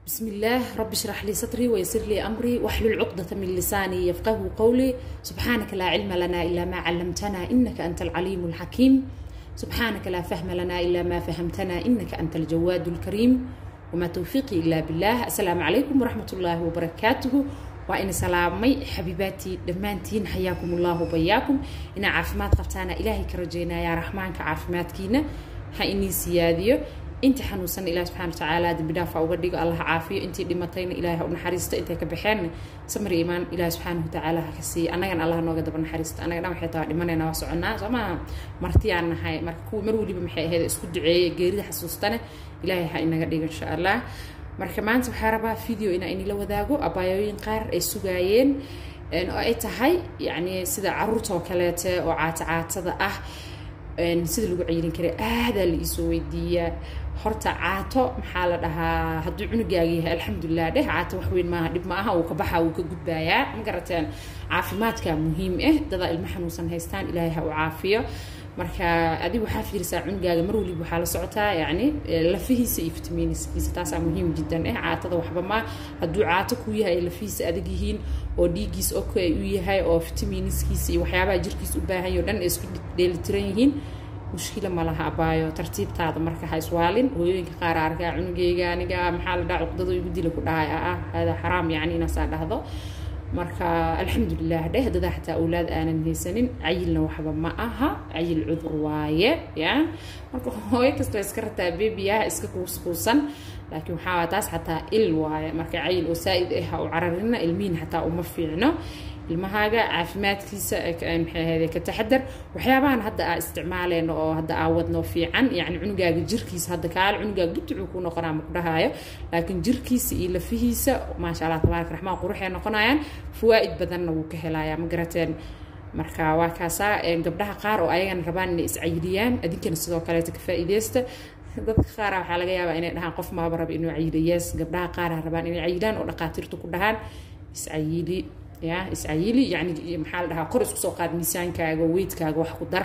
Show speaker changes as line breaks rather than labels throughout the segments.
بسم الله رب اشرح لي صدري ويسر لي أمري واحلل عقدة من لساني يفقه قولي سبحانك لا علم لنا إلا ما علمتنا إنك أنت العليم الحكيم سبحانك لا فهم لنا إلا ما فهمتنا إنك أنت الجواد الكريم وما توفيقي إلا بالله السلام عليكم ورحمة الله وبركاته وإن سلامي حبيباتي دمانتين حياكم الله وبياكم إن عافمات قبتانا إلهي كرجينا يا رحمن كعافمات كينا هايني سياديو intii xanuunsan ilaah subxana watacaala dembi dhaafa uga dhigo allah caafiyo intii dhimatayna ilaahay ha u naxariisto intay ka baxeen samir iimaan ilaah subxaana watacaala ha ka siiya annagana allah nooga daba naxariisto annaga dhan waxay tahay dhimanayna waa soconnaa soo maaha martiyaan nahay marka kuwa mar weliba maxay ahayd isku duceeye geerida xasuustane ilaahay ha inaga dhigo insha allah marka maanta waxaa rabaa video inaa inila wadaago abaayooyin qaar ay sugaayeen oo ay tahay yacni sida caruurta oo kaleete oo caata caatada ah sida lagu ceyrin karay aadaa la iisoo weydiiyaa horta caato maxaa la dhahaa hadduu cunugaaga yahay alxamdulilah dheh caato wax weyn maaha dhib ma aha wuu ka baxa wuu ka gudbaayaa ma garateen caafimaadka muhiim ah dadaa ilmo xanuunsan haystaan ilaahay ha u caafiyo marka adiga waxaa fiirisaa cunugaaga mar waliba waxaa la socotaa yacni lafihiisa iyo fitamiiniskiisa taasaa muhiim jiddan eh caatada waxba ma hadduu caato ku yahay ay lafihiisa adag yihiin oo dhiiggiis ok ay u yahay oo fitamiiniskiisa iyo waxyaabaha jirkiisa u baahan yaho dhan ay isku dheelitiran yihiin mushkila ma laha abaayo tartiibtaada marka ha iswaalin hooyooyinka qaar arkaa cunugeyga aniga maxaa la dhaha cuqdado igu dila ku dhahay ah hada xaraam yacni inaasaa dhahdo marka alxamdulilah dheh dadaa xataa awlaad aanan haysanin cayilna waxba ma aha cayil cudur waaye ya marka hooyo kasta iska rataa bebiyaha iska kuuskuusan laakiin waxaa taas xataa il waaye marka cayil oo saa-id ah ha u cararina ilmihin xataa uma fiicno ilmahaaga caafimaadkiisa maxay ahayde ka taxadar waxyaabahan hadda aa isticmaaleyno oo hadda aa wadno fiican yacni cunugaaga jirkiisa hadda kaale cunugaaga gudducuu ku noqonaa ma ku dhahaayo laakiin jirkiisa iyo lafihiisa maasha allah tabaaraka raxmaan quruxay noqonayaan fawaa'id badanna wuu ka helayaa ma garateen marka waa kaasaa gabdhaha qaar oo ayagana rabaan inay iscayiliyaan adinkana sidoo kaleeta ka faa'iideysta dadka qaara waxaa laga yaabaa inay dhahaan qof maaba raba inuu cayiliyees gabdhaha qaara rabaan inay cayilaan oo dhaqaatiirtu ku dhahaan iscayili ya iscayili yani maxaa la dhahaa kor isku soo qaad miisaankaaga weydkaaga wax ku dar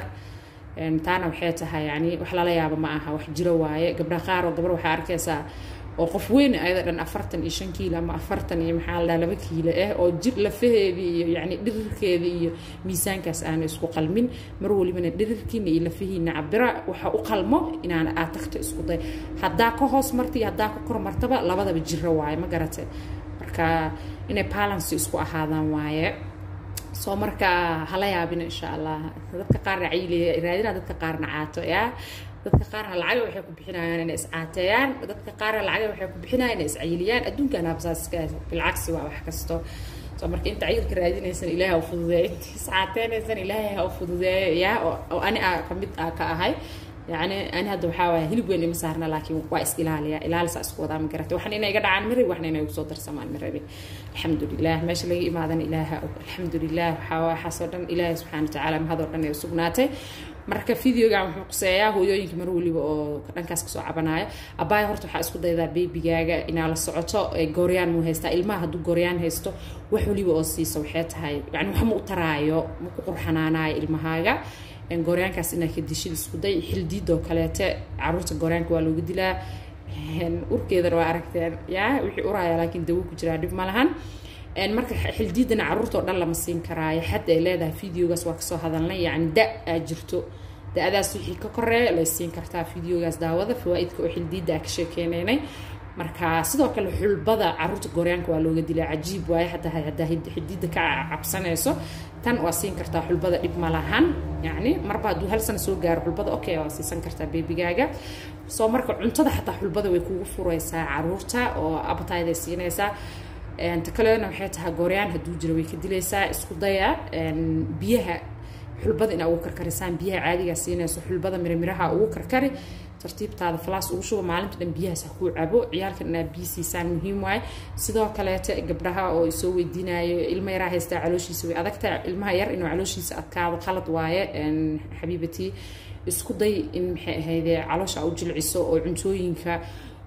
taana waxay tahay yani wax lala yaabo ma aha wax jiro waaye gabdhaha qaar oo gabar waxaa arkaysaa oo qof weyn ayada dhan afartan iyo shan kiilo ama afartan iyo maxaa la dhaha laba kiilo ah oo jir lafaheedii iyo yani dhirirkeedii iyo miisaankaas aana isku qalmin mar walibana dhirirkiina iyo lafihiina cabira waxa u qalmo inaan aad tagto isku day haddaa ka hoos marta iyo haddaa ka kor martaba labadaba jiro waaye ma garate marka inay balance isku ahaadaan waaye soo marka hala yaabina insha allah dadka qaarna cayiliya raadina dadka qaarna caato yaa dadka qaarna lacaga waxay ku bixinayaan inay iscaateeyaan dadka qaarna lacaga waxay ku bixinayaan inay iscayiliyaan adduunkan habsaaska bilcagsi waa wax kasto soo marka inta cayilka raadinaysan ilaahay ha u fududeeyo inta iscaateynaysan ilaahay ha u fududeeyo yaa oo ani a kamid ah ka ahay يعني أنا هذا وحاوي هلب وين مسارنا لكن وايس إلاليا إلال ساس قوضا مقرت وحنا إنا يقدر عن مري وحنا إنا يوصل سمان مري الحمد لله ماشي لي ما ذن إله الحمد لله وحاوي حصدا إله سبحانه وتعالى ما هذا رنا يسقناته marka videoga wuxuu quseeyaa hooyooyinka mar waliba oo dhankaas kasoo cabanaya abaaya horta waxaa isku daydaa beebigaaga inaa la socoto gooryaan muu haystaa ilmaha hadduu gooryaan haysto wax waliba oo siiso waxay tahay yani wax ma u taraayo ma ku qurxanaanayo ilmahaaga gooryaankaas inaa ka dishid isku day xildiidoo kaleete caruurta gooryaanka waa looga dilaa urkeedana waa aragteen yaa wixii uraya laakiin dawo ku jiraa dhib ma lahan marka xildiidana caruurta oo dhan lama siin karaayo xad ay leedahay videogaas waa kasoo hadalnay yacni da aa jirto da-adaas wixii ka koreeya lay siin kartaa videogaas daawada fawaa'idka oo xildiidda aa ka sheekeynaynay marka sidoo kale xulbada caruurta gooryaanka waa looga dilaa cajiib waaye hadda haddaa xidiidda ka cabsanayso tan waa siin kartaa xulbada dhib ma lahan yacni marba hadduu hal sana soo gaaro xulbada okay waa siisan kartaa beebigaaga soo marka cuntada xataa xulbada way kugu furaysaa caruurta oo abtayday siinaysaa ta kalena waxay tahay gooryaan hadduu jiro way ka dilaysaa isku daya biyaha xulbada inaa ugu karkarisaan biyaha caadigaa siinayso xulbada miramiraha ugu karkari tartiibtaada falaas ugu shuba maalinta dhan biyahaas ha kuu cabo ciyaalkan inaa biyo siisaan muhiim waaye sidoo kaleete gabdhaha oo soo weydiinayo ilma yaraa haystaa calooshiisa way adagtahay ilmaha yar inuu calooshiisa adkaado qalad waaye xabiibatii isku day in maxay ahayde caloosha u jilciso oo cuntooyinka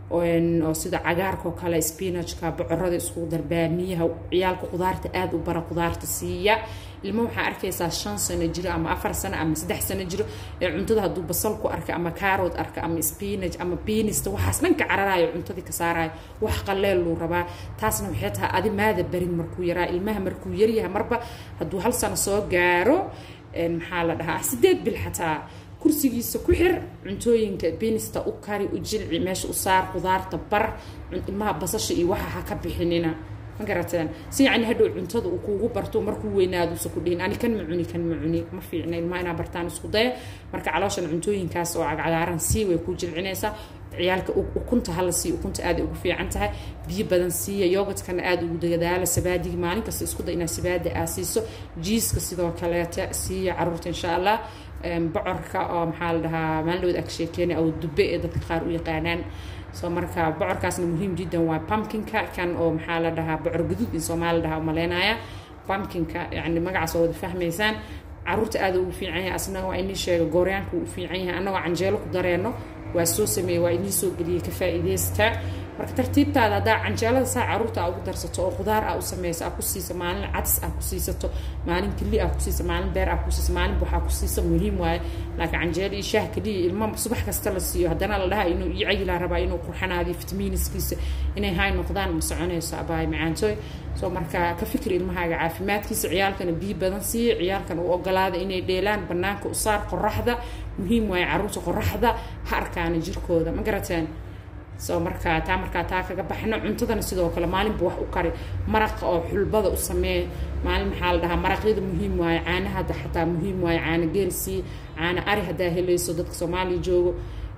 oo sida cagaarka oo kale spinachka bocorada iskugu dar baamiyaha ciyaalka qudaarta aada u bara qudaarta siiya ilmo waxaa arkaysaa shan sano jiro ama afar sano ama saddex sano jiro ee cuntada hadduu basal ku arka ama kaarod arka ama spinach ama biinista waxaas dhanka cararayo cuntadii ka saarayo wax qaleel luu rabaa taasna waxay tahay adi maada barin markuu yaraa ilmaha markuu yaryahay marba hadduu hal sano soo gaaro maxaa la dhahaa sideed bil xataa kursigiisa ku xir cuntooyinka binista u kari u jilci meesha u saar qudaarta bar ilmaha basasha iyo waxa ha ka bixinina ma garateen si yacni hadhow cuntada uu kuugu barto markuu weynaaduusa ku dhihin ani kan ma cuni kan ma cuni ma fiicna ilmaha inaa bartaan isku daya marka calooshan cuntooyinkaas oo cagcagaaran sii way ku jilcinaysaa ciyaalka ukunta hala siiyo ukunta aad ugu fiican tahay biyo badan siiya yogadkana aada ugu dadaala sabaadiga maalin kasta isku da inaad sabaada aa siiso jiiska sidoo kaleeta siiya caruurta insha allah bocorka oo maxaa la dhahaa maalin dhawood ag sheekeena oo dube ee dadka qaar u yaqaanaan soo marka bocorkaasna muhiim jiddan waa pumpkinka kan oo maxaa la dhahaa bocor gaduud in soomaali dhahaa umaleynaya pumpkinka yani magacaas oo wada fahmaysaan caruurta aada ugu fiican yahay asna waa inii sheega gooryaanka uu fiican yahay annagoo canjeelo ku dareenno waa soo sameeyey waa inii soo geliyey ka faa'iidaysta marka tartiibtaada haddaa canjeelada saa caruurta aa ugu darsato oo qudaar aa u samayso aa ku siiso maalin cadis aa ku siisato maalin keli aa ku siiso maalin beer aa ku siiso maalin buxaa ku siiso muhiim waaye laakiin canjeelo iyo shaah keliya ilmo subax kasta la siiyo haddana la dhaha inuu ii cayilaa rabaa inuu qurxanaadiyo fitamiiniskiisa inay hay noqdaan ma soconayso abaay macaantooy soo marka ka fikir ilmahaaga caafimaadkiisa ciyaalkana biyo badan siiya ciyaalkan u ogolaada inay dheelaan banaanka u saar qoraxda muhiim waaye caruurta qoraxda ha arkaana jirkooda ma garateen soo markaa taa markaa taa kaga baxno cuntadana sidoo kale maalinba wax u kari maraqa oo xulbada u samee maalin maxaa la dhahaa maraqyada muhiim waaye caanaha xataa muhiim waaye caana geel sii caana ari haddaa helayso dadka soomaaliya joogo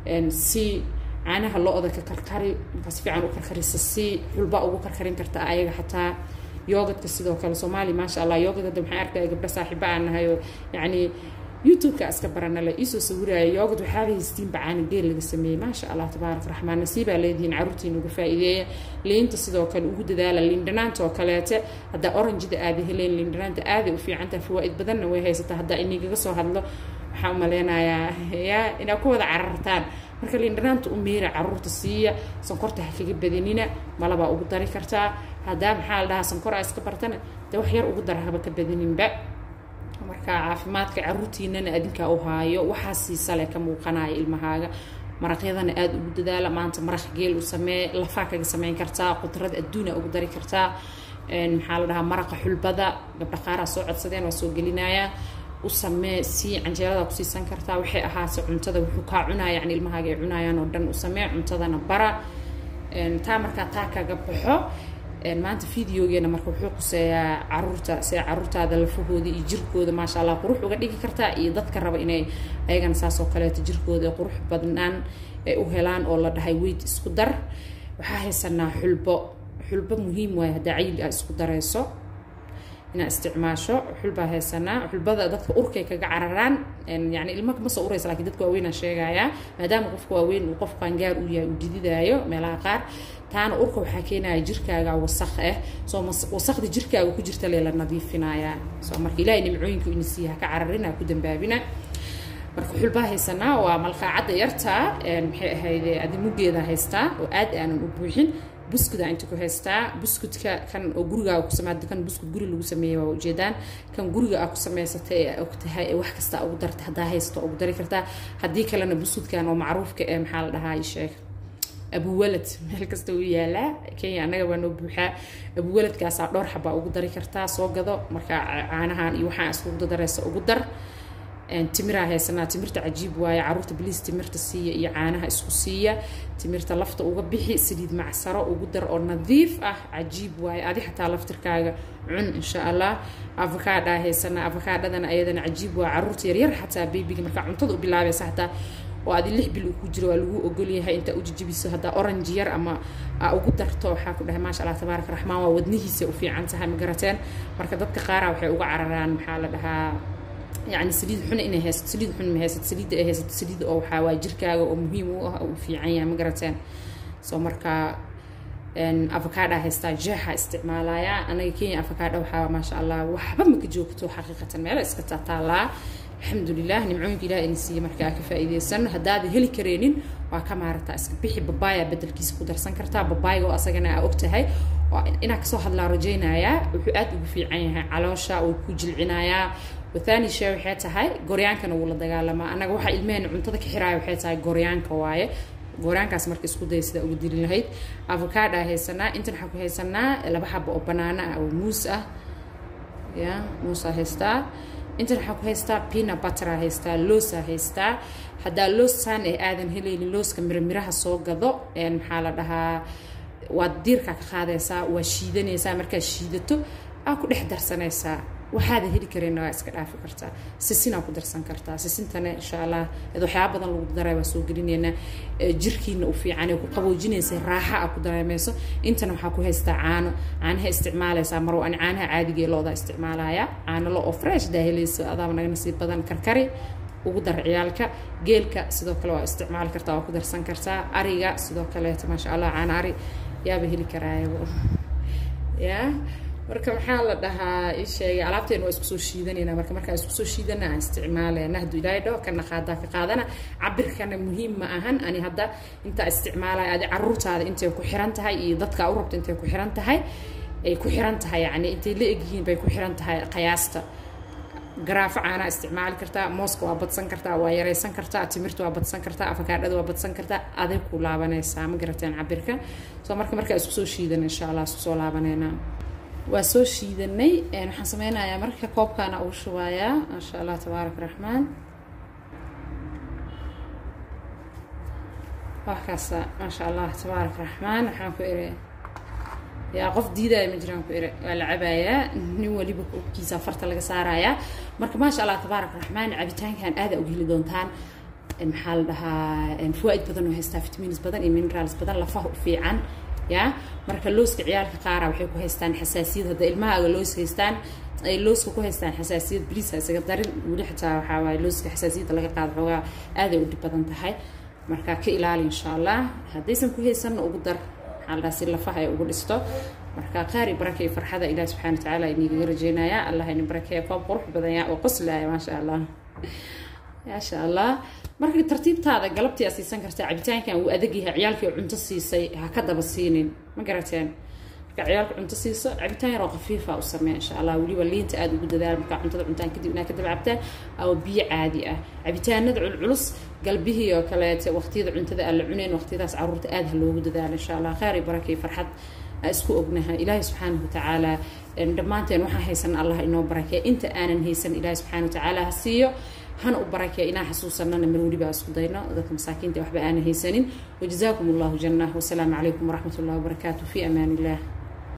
sii caanaha lo-da ka karkari markaa si fiican u karkarisa sii xulba ugu karkarin karta ayaga xataa yoogadka sidoo kale soomaaliya maasha allah yoogad hadda maxaa arkaya gabdho saaxiiba aan nahay oo yacni youtube-ka iska baranale iisoo sawiraya yoogad waxaaba haystiinba caana geel laga sameeyey maasha allah tabaarak raxmaan nasiibaa leedihiin caruurtiin uga faa'iideeya liinta sidoo kale ugu dadaala liindhanaanta oo kaleete haddaa orangida aada heleen liindhanaanta aaday u fiicantaha fawaa'id badanna way haysataa haddaa inigaga soo hadlo waxaan u maleynayaa yaa inaad ku wada carartaan marka liindhanaanta u meera caruurta siiya sonkorta ha kaga badanina malabaa ugu dari kartaa haddaa maxaa la dhahaa sonkor aa iska bartana dee wax yar ugu dara haba ka badaninba marka caafimaadka caruurtiinana adinkaa u haayo waxaa siisale ka muuqanaya ilmahaaga maraqyadana aada ugu dadaala maanta maraq geel u samee lafaa kaga sameyn kartaa qudrad adduuna ugu dari kartaa maxaa la dhahaa maraqa xulbada gabdha qaaraa soo codsadeen waa soo gelinayaa u samee sii canjeelada ku siisan kartaa waxay ahaase cuntada wuxuu kaa cunaya yani ilmahaaga ay cunayaan oo dhan u samee cuntadana bara taa markaa taa kaga baxo maanta videogeena marka wuxuu quseeyaa caruurta see caruurtaada lafahooda iyo jirkooda maasha allah qurux uga dhigi kartaa iyo dadka raba inay ayagana saas oo kaleeto jirkooda qurux badnaan ay u helaan oo la dhahay weyd isku dar waxaa haysanaa xulbo xulbo muhiim waaye haddaa cayli aa isku darayso inaad isticmaasho xulbaa haysanaa xulbada dadka urkay kaga cararaan yani ilma ma soo uraysa lakin dadka waaweynaa sheegayaa maadaama qofka waaweyn uu qof qaangaar u yahay uu dididaayo meelaha qaar taana urka waxaa keenaya jirkaaga wasaq ah soo wasaqda jirkaaga ku jirta lee la nadiifinayaa soo marka ilaahay nimcooyinka ina siiya haka cararina ku dambaabina marka xulbaa haysanaa waa malqaacadda yartaa maxay ahayde adi muggeeda haystaa oo aad aanan u buuxin buskuda inta ku haystaa buskudka kan oo gurigaaga ku sameeyay kan buskud guri lagu sameeyay waa ujeedaan kan guriga aad ku samaysatay ee og tahay ee wax kasta ugu dartay haddaa haysto ugu dari kartaa haddii kalena buskudkan oo macruufka ee maxaa la dhahaa sheeg abuwalad meel kasta uu yaalaa kenya annaga waa noo buuxaa abuwaladkaasaa dhowr xabaa ugu dari kartaa soo gado marka caanahan iyo waxaan iskugu daraysa ugu dar timiraa haysanaa timirta cajiib waaye caruurta biliis timirta siiya iyo caanaha isku siiya timirta lafta uga bixi saliid macsaro ugu dar oo nadiif ah cajiib waaye adi xataa laftirkaaga cun insha allah avokaadaa haysanaa avokaadhadana ayadana cajiib waa caruurta yaryar xataa bebiga markaa cuntada u bilaabaysa xataa oo adi lix bil uu ku jiro waa lagu ogolyahay intaa u jijibiso haddaa orange yar ama aa ugu darto waxaa ku dhahay maasha allah tabaaraka raxmaan waa wadnihiisa u fiican tahay ma garateen marka dadka qaara waxay uga cararaan maxaa la dhahaa يعني سليد حنا إنه هست سليد حنا ما هست سليد إيه هست سليد أو حوا جركا أو مهم أو في عيا مقرتين سو مركا إن أفكار هستا جاها استعمالها أنا كين أفكار وحوا ما شاء الله وحبا مكجوكتو حقيقة ما لا إسكتا تالا alxamdulilah nimcooyinka ilaah in siiya markaa ka faa'iidaysano haddaada heli kareenin waa ka maarataa iska bixi babaaya bedelkiisa ku darsan kartaa babaayga oo asagana aa og tahay inaa kasoo hadlaa rajaynayaa wuxuu aad ugu fiican yahay caloosha uu ku jilcinayaa wathani shee waxay tahay goryaankana wuu la dagaalamaa annaga waxaa ilmehena cuntada ka xiraaya waxay tahay goryaanka waaye gooryaankaas marka isku daya sidaa uga dili lahayd avocada haysanaa intan waxaa ku haysanaa laba xaba oo banaana ah oo muus ah ya muusaa haystaa intan waxaa ku haystaa pina buttera haystaa loosa haystaa haddaa loosaan ee aadan helaynin looska miramiraha soo gado maxaa la dhahaa waad diirkaa ka qaadaysaa waa shiidanaysaa markaad shiidato aa ku dhex darsanaysaa waxaada heli kareenna waa iska dhaafi kartaa sisinaa ku darsan kartaa sisintana insha allah ed waxyaaba badan lagu daray waa soo gelinaynaa jirkiina u fiican ee ku qaboojinaysa raaxa a ku dareemayso intana waxaa ku haystaa caano caanaha isticmaalaysaa marwa ani caanaha caadiga ee looda isticmaalaya caano lo oo fresh daa helayso adaaba naga nasiib badan karkari ugu dar ciyaalka geelka sidoo kale waa isticmaali kartaa waa ku darsan kartaa ariga sidoo kaleeto maasha allah caana ari yaaba heli karaayaba ya marka maxaa la dhahaa ii sheegay alaabteena waa isku soo shiidanayna marka markaan isku soo shiidana aan isticmaalaya haduu ilaahay dhaho kana qaadaa ka qaadana cabirkana muhiim ma ahan ani hadda intaa isticmaalaya adi caruurtaada intay ku xiran tahay iyo dadka u rabta intay ku xiran tahay ay ku xiran tahay yani intay la egyihiin bay ku xiran tahay qiyaasta garaafo caanaa isticmaali kartaa mooska waa badsan kartaa waa yaraysan kartaa timirta waa badsan kartaa afakaadhada waa badsan kartaa aday ku laabanaysaa ma garateen cabirka soo marka markaa isku soo shiidan insha allah isku soo laabaneynaa waa soo shiidanay waxaan sameynayaa marka koobkaana ugu shubayaa maasha allah tabaarak raxmaan waxkaasa maasha allah tabaarak raxmaan waxaan ku iri yaa qof diidaya ma jiraan ku iri waa la cabayaa nin waliba kiisa farta laga saarayaa marka maasha allah tabaarak raxmaan cabitaankan aada uga heli doontaan maxaa la dhahaa fawaaid badan oo haystaa vitamins badan iyo minerals badan lafaha u fiican ya marka looska ciyaalka qaara waxay ku haystaan xasaasiyad hadda ilmahaaga loos haystaan ay looska ku haystaan xasaasiyad bliisa isaga darin weli xitaa waxaa waaye looska xasaasiyadda laga qaado xoogaa aaday u dhib badan tahay marka ka ilaali insha allah haddaysan ku haysanna ugu dar maxaa la dhaha si lafaha ay ugu dhisto marka qaari baraka iyo farxada ilaah subxana wa tacaala inigaga rajeynaya allah ini barakeeya koob qurux badan yaa oo qoslaya maasha allah maasha allah marka tartiibtaada galabtii aa siisan kartaa cabitaankan uu adag yahay ciyaalkii cunto siisay ha ka daba siinin ma garateen marka ciyaalka cunto siiso cabitaan yaroo khafiifa u samee insha allah weliba liinta aada ugu dadaal markaa cuntada cuntaan kadib inaa ka daba cabtaan ama biyo caadi ah cabitaanada culculus galbihii oo kaleete waqtiyada cuntada aan la cunayn waqtiyadaas caruurta aada ha loogu dadaalo insha allah khayr iyo baraka iyo farxad isku ognahay ilaahay subxaanahu watacaala dhammaanteen waxaan haysan allah inoo barakeeya inta aanan haysan ilaahay subxaana watacaala ha siiyo hana u barakeeya inaan xasuusanana mar weliba isku dayno dadka masaakiinta waxba aanan haysanin wajazaakum allahu janah wasalaamu calaykum waraxmat ullahi wabarakaatu fi amaan illah